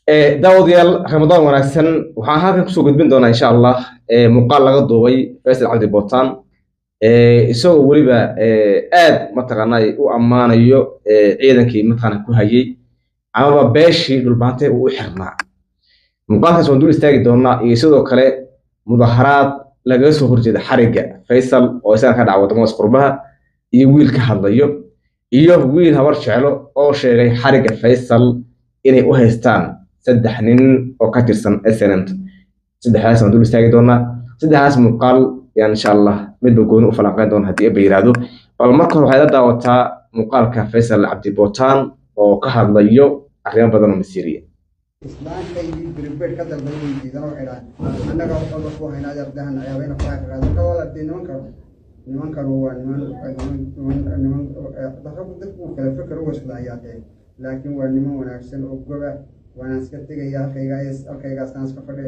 daawadayaal ramadaan wanaagsan waxaan halkan kusoo gudbin doonaa insha allah muuqaal laga duubay faysal cabdi bootaan isagoo weliba aad mataqaanaa u ammaanayo ciidankii mataqaana ku hayay amaba beeshii dhulbaantee uu u xirnaa muuqaalkaas waan dul istaagi doonaa iyo sidoo kale mudaharaad lagaga soo horjeeda xarigga faysal oo isaga ka dhaca wadamadaas qurbaha iyo wiil ka hadlayo iyo wiil habar jeclo oo sheegay xarigga faysal inay u haystaan saddex nin oo ka tirsan snmt saddexdaas waan dul istaagi doonaa saddexdaas muuqaal yaan insha allah midba gooni u falanqeyn doona haddii eba yiraahdo bal marka hore waxaad la daawataa muuqaalka faysal cabdi bootaan oo ka hadlayo arrimo badan oo masiiriya islaankaydii biribir ka dalbay way diidan oo xidhaan annaga waxooda ku haynaa yardahan ayaabayna faraha ka qaado kawala dee nimankan nimankan waa niman niman niman dadku dadku kala fikir u islaayaa dee laakiin waa niman wanaagsan oo goba waana iska tegaya halkayga halkaygaasaan iska fadhe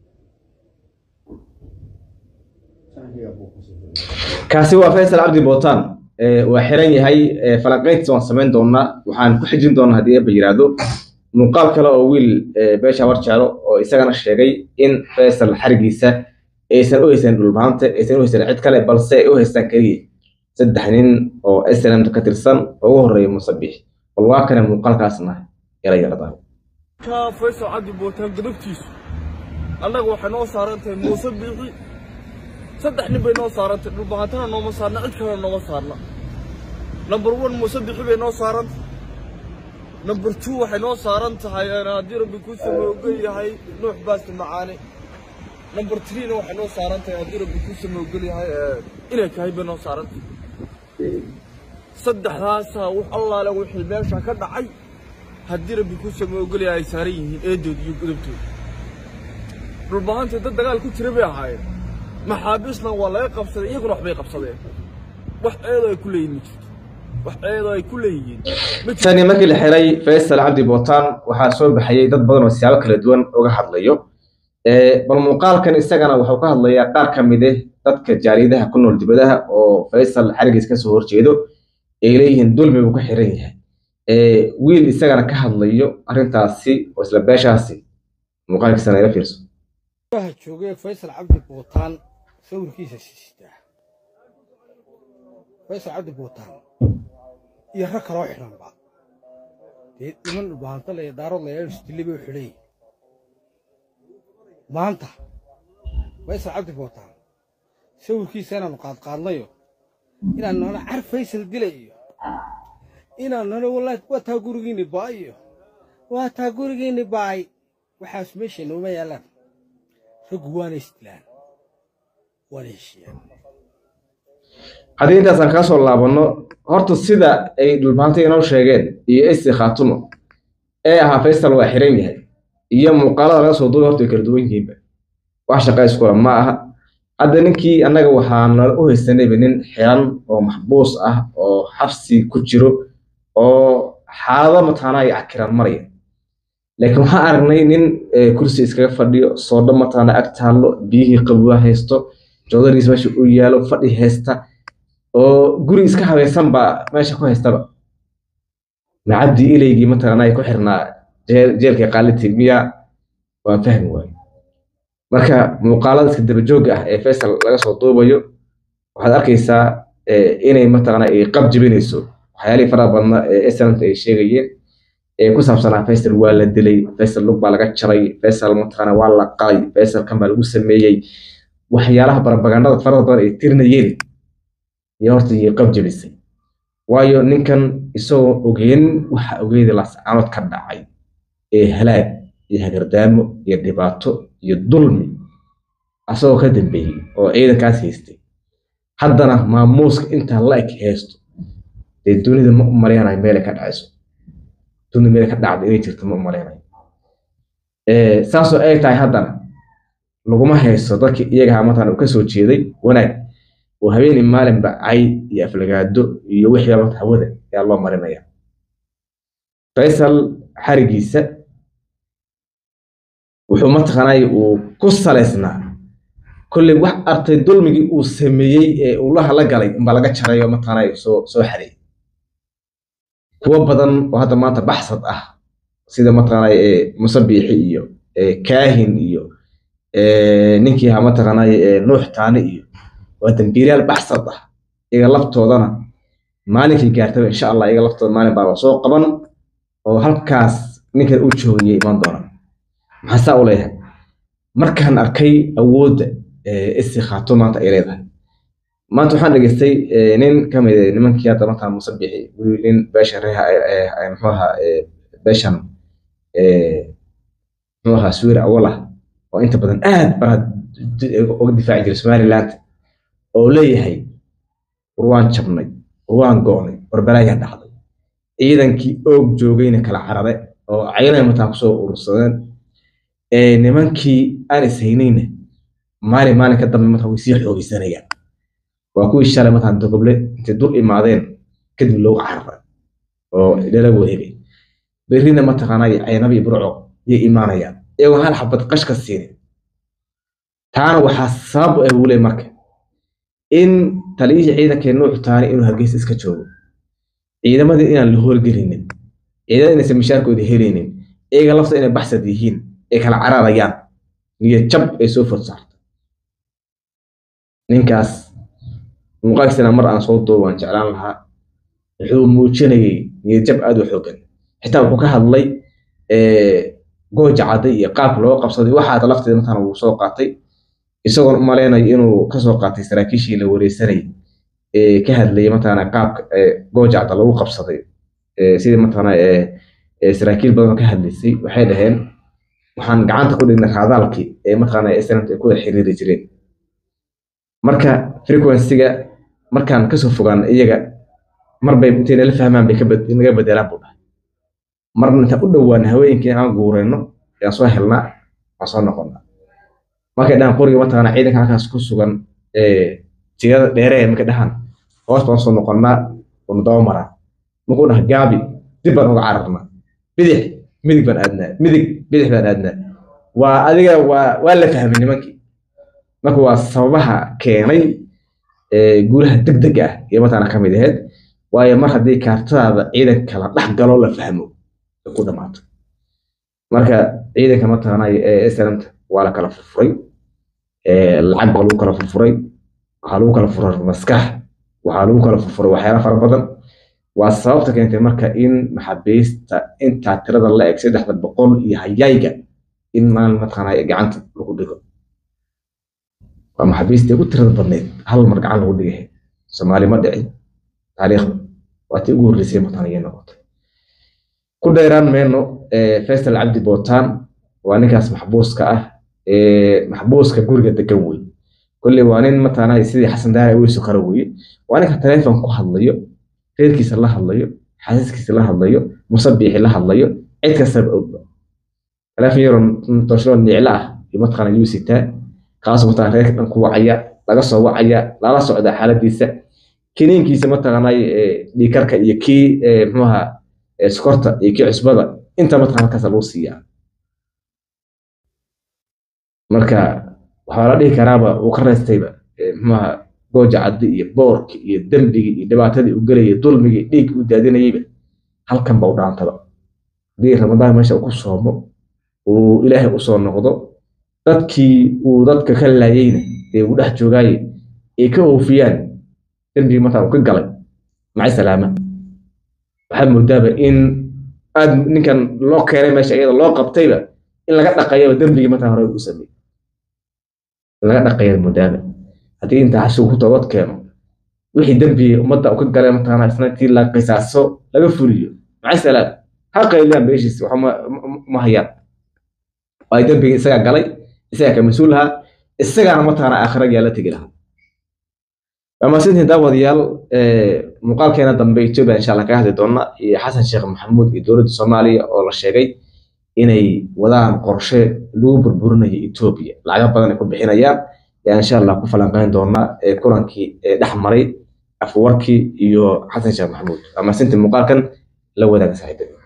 kaasi waa faysal cabdi bootaan waa xiran yahay falanqeyntiisa waan samayn doonaa waxaan ku xijin doonaa haddii eba yiraahdo muuqaal kale oo wiil beesha warjaalo oo isagana sheegay in faysal xarigiisa aysan u haysan dhulbaante aysan u haysan cid kale balse ay u haystaan keliya saddex nin oo snmt ka tirsan oo ugu horreeya musabix bal waa kana muuqaalkaasna yala yaradaa faysal cabdi bootaan gadabtiisu annaga waxay noo saaran tahay muuse biixi saddex nin bay noo saarantahay dhulbaantana nooma saarna cid kalena nooma saarna number one muuse biixi bay noo saarantay number two waxay noo saaran tahay haddii rabbi kuu samoogel yahay nuux baasta macaane number threena waxay noo saaran tahay haddii rabbi kuu samoogel yahay inay tahay bay noo saaran tahay saddexdaasaa wax allaale wixii meesha ka dhacay haddii rabbi kuu samoogel yahay ay saaran yihiin eedood iyo gudubtooda dhulbahanta dad dagaal ku jira bay ahaayeen maxaabiisna waa laga qabsaday iyaguna waxbay qabsadeen wax eedo ay ku leeyihin ma jirto wax eedo ay ku leeyihiin tani markii la xiray faysal cabdi bootaan waxaa soo baxayay dad badan oo siyaabo kala duwan uga hadlayo bal muuqaalkan isagana wuxuu ka hadlayaa qaar ka mid ah dadka jaariyadaha ku nool dibadaha oo faysal xarigiis ka soo horjeedo ay leeyihiin dulmi buu ka xiran yahay wiil isagana ka hadlayo arrintaasi oo isla beeshaasi muuqaalkiisana ila fiirso waxa joogay faysal cabdi bootaan sawirkiisa siistaa faysal cabdi bootaan iyo rag kaloo xidhanba dee niman dhulbahanto la daarood la isdilli bay u xidhan yihin maanta faysal cabdi bootaan sawirkiisa inaannu qaadqaadnayo inaannu nana car faysal dilay iyo inaannu nana wallaahi waa taa gurigiinni baay iyo waa taa gurigiinni baay waxaas meesha nooma yaallaan raggu waana isdilaan waana heshiiyaan haddii intaasaan kaa soo laabanno horta sida ay dhulbaanta inoo sheegeen iyo esi khaatumo ee ahaa faysal waa xiran yahay iyo muuqaalada laga soo duubay horta way kala duwan yihiinba wax shaqa iskula ma aha hadda ninkii annaga waxaana u haysanayba nin xiran oo maxbuus ah oo xabsi ku jiro oo xaalado mataanaa ay cakiran maraya laakiin waxaan aragnay nin kursi iskaga fadhiyo soodho mataana ag taallo biyihii qabuwa haysto joodariis meesha u yaalo fadhi haysta oo guri iska habaysan baa meesha ku haystaba macabdi ilaygii mataqaana ay ku xirnaa jeelka qaaliti miya waan fahmi waayo marka muuqaalada iska dabajoogga ah ee faysal laga soo duubayo waxaad arkaysaa inay mataqaana ay qab jebinayso waxyaalihii faraha badna ee snmt ay sheegayeen ee ku saabsanaa faysal waa la dilay faysal lug baa laga jaray faysal mataqaana waa la qalay faysal kan baa lagu sameeyey waxyaalaha barabagandada farada badan ay tirinayeen iyo horta iyo qab jebisay waayo ninkan isagoo ogeyn waxa ogeeda lascaanood ka dhacay ee halaag iyo hagardaamo iyo dhibaato iyo dulmi asagoo ka dambeeyey oo ciidankaas haystay haddana maamuuska intaa la eg haysto dee dunida ma u malaynayo meelay ka dhacayso dunida meelay ka dhacda inay jirto ma u malaynayo saasoo ay tahay haddana laguma haysto dadkii iyagaha mataqana uu ka soo jeeday wanaag oo habeenii maalinba cay iyo aflagaado iyo wixii mata hawada ayaa loo marinaya faysal xarigiisa wuxuu mataqaanay uu ku salaysnaa kolley wax artay dulmigii uu sameeyey ee uu la hala galay inbaa laga jarayo mataqaanay soo soo xareeyey kuwo badan oo hadda maanta baxsad ah sida mataqaanay ee musabiixi iyo ee kaahin iyo ee ninkii ahaa mataqaanay ee nuux taani iyo waa dambiilayaal baxsad ah iyaga laftoodana maalinkii gaartaba insha allah iyaga laftooda maalin baa soo qaban oo halkaas ninkan uu joogayay iman doona maxaa saa u leeyahay markaan arkay awoodda isi khaato maanta ay leedahay maanta waxaan dhegeystay nin ka mid ah nimankii hadda markaa musabixi weli nin beeshan reeha muxuu ahaa beeshan muxuu ahaa suwir awal ah oo inta badan aad baa uga difaaci jiray somaliland oo leeyahay war waan jabnay war waan go'nay war balaayaa dhacday ciidankii oog joogayna kala carare oo caynay mataa kusoo urursadeen nimankii aan ishaynayna maalin maalin ka dambe mataa way sii xoogeysanayaan waa kuwii shalay mataa dogoble intay dul imaadeen kadib loogu cararay oo lala wareegay berrina mataqaanaa caynabi iyo burco yay imaanayaan iyagoo hal xabad qashka siinin taana waxaa sabab u ah wule marka in taliyihii ciidankee nuuc taani inuu hargeysa iska joogo ciidamadii inaan la howlgelinin ciidamada inaysan mishaarkooda helaynin iyaga lafta inay baxsad yihiin ay kala cararayaan niyad jab ay soo fod saarto ninkaas muuqaalkiisana mar aan soo duubo waan jeclaan lahaa wuxuu muujinayay niyad jab aad u xoogan xitaa wuxuu ka hadlay gooja cadday iyo qaabka loo qabsaday waxaata lafteeda matana wuu soo qaatay isagoon u malaynayo inuu kasoo qaatay saraakiishii la wareysanayay ee ka hadlayay matana qaabka gooja cadda lagu qabsaday sidii matana saraakiil badan ka hadlaysay waxay dhaheen waxaan gacanta ku dhignay raadaalkii ee mataqaana islamta ay ku wada xiriiri jireen marka frequency-ga markaan kasoo fogaan iyaga marbay intay nala fahmaan bay naga bedelaan buu dhahay marna intaan u dhowaan haweenkii aan guureyno ayaan soo helnaa waan soo noqonnaa markay dhahan qoriga mataqaana ciidanka halkaas ku sugan jigada dheeree markay dhahan hoos baan soo noqonnaa unu daba maraa markuu dhaha gaabi dib baan uga cararnaa bidix midig baan aadnaa midig bidix baan aadnaa waa adiga waa waa la fahmay nimankii marka waa sababaha keenay guulaha degdega ah iyo mataqaana ka mid ahayd waayo mar haddii kaartadaada ciidanka la dhex galo la fahmo ay ku dhamaato marka ciidanka mataqaana ee slamta waa la kala furfuray lacag baa lagu kala furfuray waxaa lagu kala furay maskax waxaa lagu kala furfuray waxyaala fara badan waa sababta keentay marka in maxaabiista intaa tirada la eg saddexda boqol iyo hayayga in maalin mataqaana gacanta lagu dhigo waa maxaabiistii ugu tirada badneyd hal mar gacan lagu dhigay soomaali ma dhicin taariikhda waa tii ugu horreysay mataqaana noqotay ku dheeraan meyno faysal cabdi bootaan waa ninkaas maxbuuska ah maxbuuska guriga degan wey kolley waa nin mataqaana sidii xasan daara weyso kale weye waa ninka taleefon ku hadlayo reerkiisa la hadlayo xasiiskiisa la hadlayo musabiixi la hadlayo cid kastaba ogba taleefon yaroo tooshlo niclo ah iyo mataqaana yuu sitaa kaasoo mataqaana reerka dhan ku wacaya laga soo wacaya lala socda xaaladiisa kiniinkiisa mataqaana dhiikarka iyo kii muxuaha sokorta iyo kii cusbada inta mataqaana halkaas lagu siiyaa marka waxaa la dhihi karaaba uu ka reystayba muxuaha gooja caddi iyo boorki iyo dembigii iyo dhibaatadii uu gelayay dulmigii dhiiggii uu daadinayeyba halkan ba u dhaantaba haddii ramadaan meesha uu ku soomo uu ilaahay usoo noqdo dadkii uu dadka ka laayeyna dee uu dhex joogaaye ay ka oofiyaan dembigii markaa uu ka galay macay salaama waxaad moodaaba in aad ninkan loo keenay meesha iyada loo qabtayba in laga dhaqayaba dembigii markaa hore u sameeyey in laga dhaqaya moodaaba haddii intaa xashigu ku toobad keeno wixii dembigii ummadda uu ka galay mataqaana isna intii la qisaaso laga fuliyo macay salaam ha qayliyaan beeshiis waxa ma hayaan waayo dembigii isagaa galay isagaa ka mas-uul lahaa isagaana mataqaana aakhira yaa la tegi lahaa waa mahadsantihiin daawadayaal muuqaalkeena dambe etoobiya insha allah kaga hadli doona iyo xasan sheekh maxamuud iyo dowladda soomaaliya oo la sheegay inay wadaan qorshe lagu burburinayo etoobiya lacaga badan ay ku bixinayaan yaa insha allah ku falanqeyn doona kulankii dhex maray afwarkii iyo xasan sheekh maxamuud waa mahadsantihiin muuqaalkan la wadaaga saaxiibada